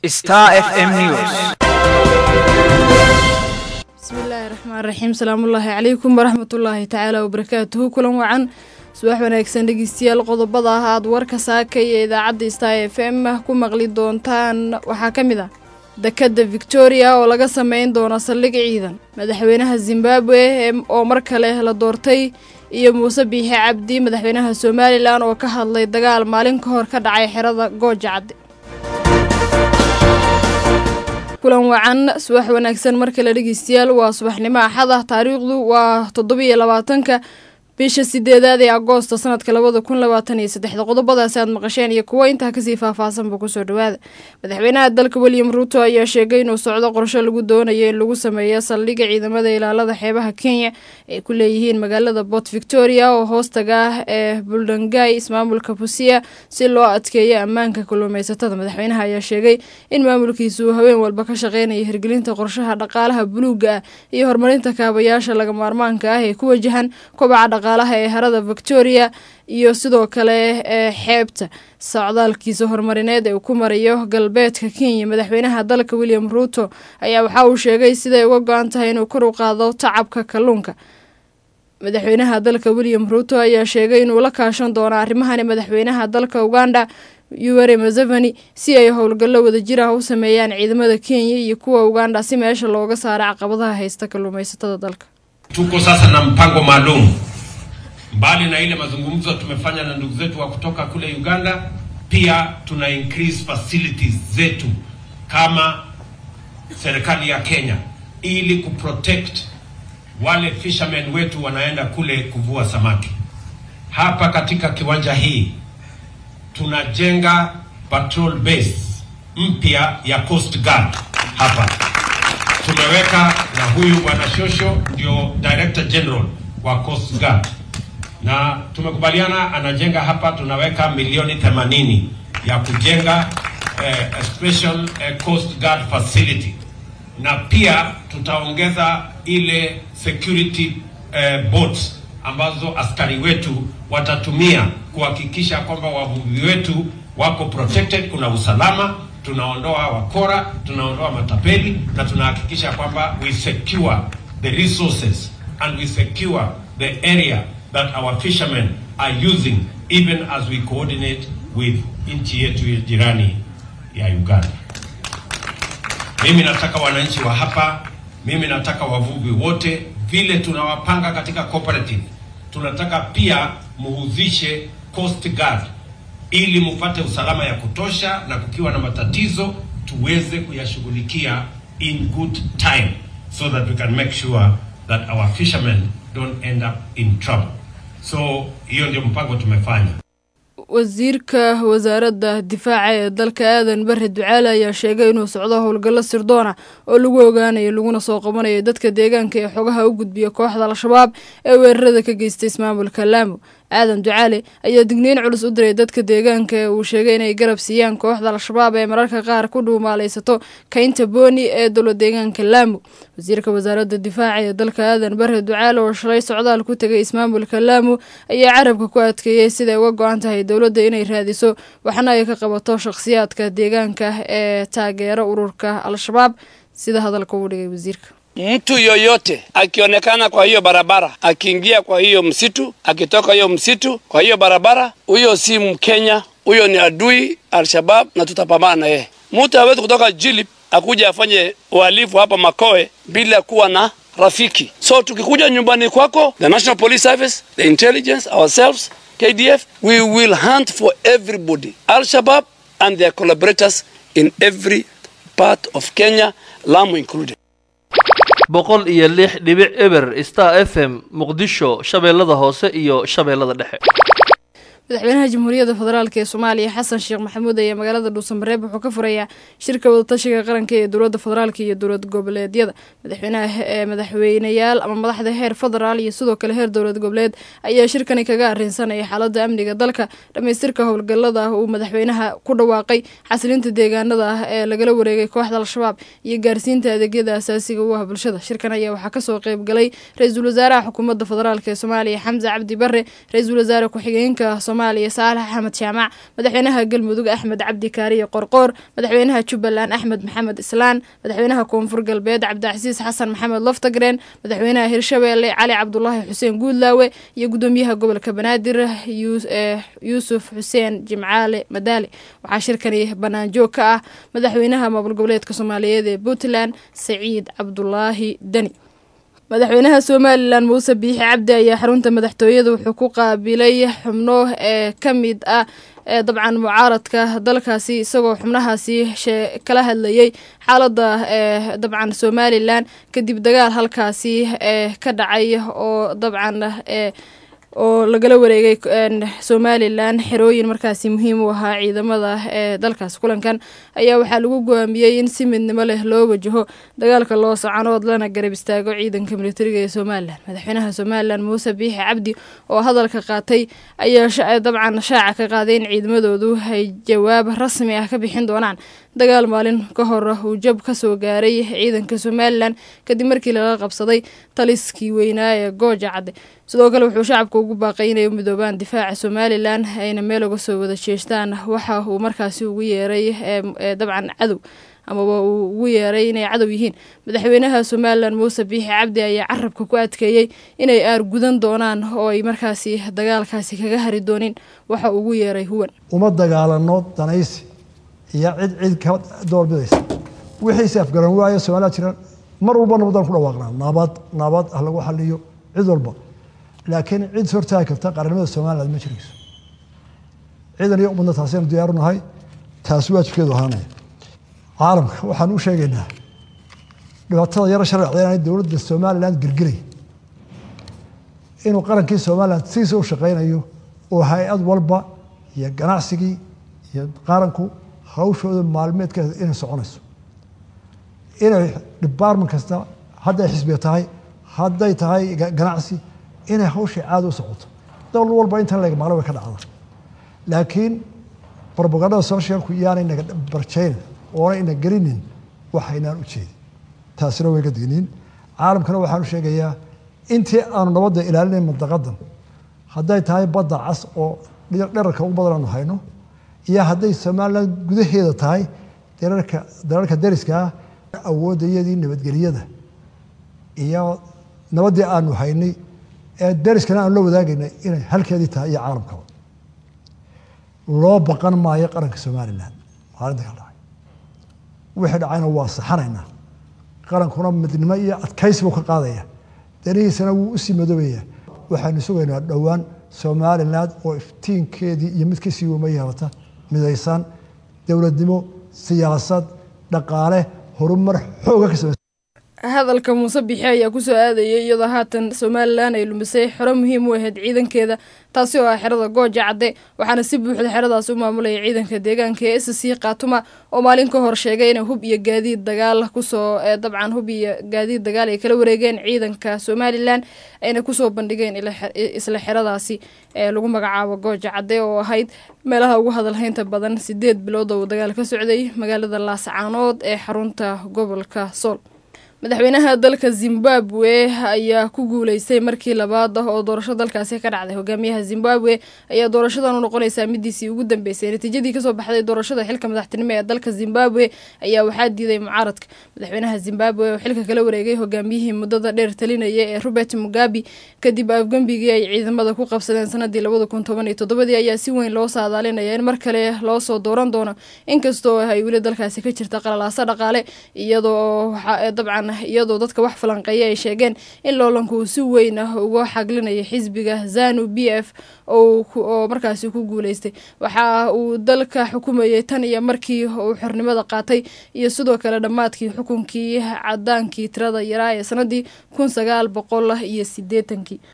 Star FM News. bismillaahi raxmaan raxiim salaamullaahi calaykum waraxmatullaahi tacaala wabarakaatuhu kulan wacan subax wanaagsan dhegeystayaal qodobada ah aad warka saakay ee idaacadda star f m ku maqli doontaan waxaa ka mid ah dekadda victoria oo laga sameyn doono saldhig ciidan madaxweynaha zimbabwe oo mar kale la doortay iyo muuse biixi cabdi madaxweynaha somalilan oo ka hadlay dagaal maalin ka hor ka dhacay xerada gooja cadde kulan wacan subax wanaagsan mar kale dhegeystayaal waa subaxnimo axad ah taariikhdu waa toddobiiyo labaatanka bisha sideedaad ee agoosta sanadka labada kun labaatan iyo saddexda qodobadaasi aad maqasheen iyo kuwo intaa kasii faahfaahsanba kusoo dhawaada madaxweynaha dalka william ruuto ayaa sheegay inuu socdo qorsho lagu doonayo in lagu sameeyo saldhigga ciidamada ilaalada xeebaha kenya ay ku leeyihiin magaalada port victoria oo hoostaga ah ee buldangay ismaamulka busia si loo adkeeyo ammaanka kalluumeysatada madaxweynaha ayaa sheegay in maamulkiisa uu haween walba ka shaqeynayo hirgelinta qorshaha dhaqaalaha buluuga ah iyo horumarinta kaabayaasha laga maarmaanka ah ee ku wajahan kobaca dhaqaalaha ee harada victoria iyo sidoo kale ee xeebta socdaalkiisa horumarineed ee uu ku marayo galbeedka kenya madaxweynaha dalka william ruuto ayaa waxa uu sheegay siday uga go-an tahay inuu kor u qaado tacabka kalluunka madaxweynaha dalka william ruuto ayaa sheegay inuu la kaashan doono arrimahani madaxweynaha dalka uganda yuweri museveni si ay howlgallo wadajir ah u sameeyaan ciidamada kenya iyo kuwa uganda si meesha looga saaro caqabadaha haysta kalluumeysatada dalka Tuko sasa na mpango maalum mbali na ile mazungumzo tumefanya na ndugu zetu wa kutoka kule Uganda, pia tuna increase facilities zetu kama serikali ya Kenya ili kuprotect wale fishermen wetu wanaenda kule kuvua samaki. Hapa katika kiwanja hii tunajenga patrol base mpya ya Coast Guard hapa tumeweka na huyu bwana Shosho ndio Director General wa Coast Guard na tumekubaliana anajenga hapa, tunaweka milioni 80 ya kujenga eh, a special eh, Coast Guard facility, na pia tutaongeza ile security eh, boats ambazo askari wetu watatumia kuhakikisha kwamba wavuvi wetu wako protected, kuna usalama, tunaondoa wakora, tunaondoa matapeli na tunahakikisha kwamba we secure the resources and we secure the area that our fishermen are using even as we coordinate with nchi yetu ya jirani ya Uganda. Mimi nataka wananchi wa hapa, mimi nataka wavuvi wote, vile tunawapanga katika cooperative, tunataka pia muhuzishe Coast Guard ili mupate usalama ya kutosha, na kukiwa na matatizo tuweze kuyashughulikia in good time so that we can make sure that our fishermen don't end up in trouble. So hiyo ndio mpango tumefanya. wasiirka wasaaradda difaaca ee dalka aadan bare ducaale ayaa sheegay inuu socdo howlgallo sirdoona oo lagu ogaanayo laguna soo qabanayo dadka deegaanka ee xogaha u gudbiya kooxda al-shabaab ee weerarada ka geystay ismaamulka laamo aadan ducaale ayaa digniin culus u diray dadka deegaanka ee uu sheegay inay garab siiyaan kooxda al-shabaab ee mararka qaar ku dhuumaaleysato kaynta booni ee dowla deegaanka laamo wasiirka wasaaradda difaaca ee dalka aadan bare ducaale oo shalay socdaal ku tegay ismaamulka laamo ayaa carabka ku adkeeyey siday uga go-an tahay dowladda inay raadiso waxna ay ka qabato shakhsiyaadka deegaanka ee taageera ururka al-shabaab sida hadalka uu dhigay wasiirka Mtu yoyote akionekana kwa hiyo barabara, akiingia kwa hiyo msitu, akitoka hiyo msitu kwa hiyo barabara, huyo si Mkenya, huyo ni adui Al-Shabab na tutapambana na yeye. Mtu hawezi kutoka Jilip akuja afanye uhalifu hapa Makoe bila kuwa na rafiki. So tukikuja nyumbani kwako, the National Police Service, the intelligence, ourselves, KDF, we will hunt for everybody. Al-Shabab and their collaborators in every part of Kenya, Lamu included. boqol iyo lix dhibic eber star f m muqdisho shabeellada hoose iyo shabeellada dhexe madaxweynaha jamhuuriyadda federaalk ee soomaaliya xasan sheekh maxamuud ayaa magaalada dhuusamareeb wuxuu ka furayaa shirka wadatashiga qaranka ee dowladda federaalk iyo dowlad goboleedyada madaxweynaha ee madaxweyneyaal ama madaxda heer federaal iyo sidoo kale heer dowlad goboleed ayaa shirkani kaga arrinsanaya xaalada amniga dalka dhamaystirka howlgalada ah uu madaxweynaha ku dhawaaqay xasilinta deegaanada ah ee lagala wareegay kooxda al-shabaab iyo gaarsiinta adeegyada asaasiga u ah bulshada shirkan ayaa waxaa kasoo qeyb galay ra-iisul wasaaraha xukuumadda federaalk ee soomaaliya xamse cabdi bare ra-iisul wasaare ku-xigeenka soomaaliya saalax axmed jaamac madaxweynaha galmudug axmed cabdi kaariye qorqoor madaxweynaha jubbaland axmed maxamed islaan madaxweynaha koonfur galbeed cabdicasiis xasan maxamed loftagreen madaxweynaha hirshabeelle cali cabdulaahi xuseen guudlaawe iyo gudoomiyaha gobolka banaadir yuusuf xuseen jimcaale madaale waxaa shirkani banaanjoog ka ah madaxweynaha maamul goboleedka soomaaliyeed ee puntland saciid cabdulaahi deni madaxweynaha somalilan muuse biixi cabdi ayaa xarunta madaxtooyada wuxuu ku qaabilay xubno ee ka mid ah ee dabcan mucaaradka dalkaasi isagoo xubnahaasi kala hadlayay xaaladda ee dabcan somalilan kadib dagaal halkaasi ee ka dhacay oo dabcan ee oo lagala wareegay somalilan xerooyin markaasi muhiim u ahaa ciidamada ee dalkaas kulankan ayaa waxaa lagu go'aamiyey in si midnimo leh loo wajaho dagaalka loo socanood lana garab istaago ciidanka militariga ee somalilan madaxweynaha somalilan muuse biixi cabdi oo hadalka qaatay ayaa dabcan shaaca ka qaaday in ciidamadoodu ay jawaab rasmi ah ka bixin doonaan dagaal maalin ka hor uu jab ka soo gaaray ciidanka somalilan kadib markii laga qabsaday taliskii weynaa ee gooja cadde sidoo kale wuxuu shacabka ugu baaqay inay u midoobaan difaaca somalilan ayna meel uga soo wada jeestaan waxa uu markaasi ugu yeeray dabcan cadow amaba uu ugu yeeray inay cadow yihiin madaxweynaha somalilan muuse biixi cabdi ayaa carabka ku adkeeyey inay aar gudan doonaan oo ay markaasi dagaalkaasi kaga hari doonin waxa ugu yeeray huwan uma dagaalano danaysi iyo cid cid ka doorbidaysa wixiise afgaran waayo somaliland jira mar walba nabadaan ku dhawaaqnaa nabad nabad ah lagu xaliyo cid walba laakiin cid hortaagi karta qarannimada somaliland ma jirayso ciidan iyo ummadna taasaynu diyaaru nahay taasi waajibkeedu ahaanaya caalamka waxaan u sheegaynaa dhibaatada yaro sharcda inaanay dowladda somaliland gelgelay inuu qarankii somaliland sidiisa u shaqaynayo oo hay-ad walba iyo ganacsigii iyo qaranku hawshooda maalmeedkeeda inay soconayso inay department kasta hadday xisbiga tahay hadday tahay ganacsi inay hawshay caada u socoto dowlad walba intan leg maqla way ka dhacda laakiin robagandada socialku iyaanay naga barjaynin oona ina gelinin waxaynaan u jeedin taasina way ga digniin caalamkana waxaan u sheegayaa intii aanu nabadda ilaalinayn mandaqadan hadday tahay badda cas oo dherarka ugu badan aanu hayno iyo hadday somaliland gudaheeda tahay dararka dalalka dariska ah awoodayadii nabadgelyada iyo nabaddii aanu haynay ee dariskana aanu la wadaagaynay inay halkeedii tahay iyo caalamkaba loo baqan maayo qaranka somalilan maalinta ka dhacay wixii dhacayna waa saxanaynaa qarankuna midnimo iyo adkaysi buu ka qaadaya danihiisana wuu usii madoobaya waxaanu sugaynaa dhowaan somaliland oo iftiinkeedii iyo mid kasii wama yeelata midaysan dowladnimo siyaasad dhaqaale horumar xooga ka sameysa hadalka muuse bixi ayaa kusoo aadayay iyadoo haatan somalilan ay lumisay xero muhiim u ahayd ciidankeeda taasi oo ah xerada gooja cadde waxaana si buuxda xeradaas u maamulaya ciidanka deegaanka ee s c khaatuma oo maalin ka hor sheegay inay hub iyo gaadiid dagaal kusoo dabcan hub iyo gaadiid dagaal ay kala wareegeen ciidanka somalilan ayna kusoo bandhigeen isla xeradaasi ee lagu magacaabo gooja cadde oo ahayd meelaha ugu hadalhaynta badan sideed bilood oo uu dagaal ka socday magaalada laascaanood ee xarunta gobolka sool madaxweynaha dalka zimbabwe ayaa ku guuleystay markii labaad ah oo doorasho dalkaasi ka dhacday hogaamiyaha zimbabwe ayaa doorashadan u noqonaysaa midiisii ugu dambeysay natiijadii kasoo baxday doorashada xilka madaxtinimo ee dalka zimbabwe ayaa waxaa diiday mucaaradka madaxweynaha zimbabwe oo xilka kala wareegay hogaamiyihii muddada dheer talinaya ee robert mugabi kadib afgembigii ay ciidamada ku qabsadeen sanadii labada kun toban iyo toddobadii ayaa si weyn loo saadaalinaya in mar kale loosoo dooran doono inkastoo ay weli dalkaasi ka jirta qalalaaso dhaqaale iyadoo dabcan iyadoo dadka wax falanqeeya ay sheegeen in loolanku uu si weyn ah uga xaglinayo xisbiga zanu b f oo markaasi ku guuleystay waxa uu dalka xukumayay tan iyo markii uu xornimada qaatay iyo sidoo kale dhammaadkii xukunkii cadaankii tirada yaraa ee sanadii kun sagaal boqol iyo sideetankii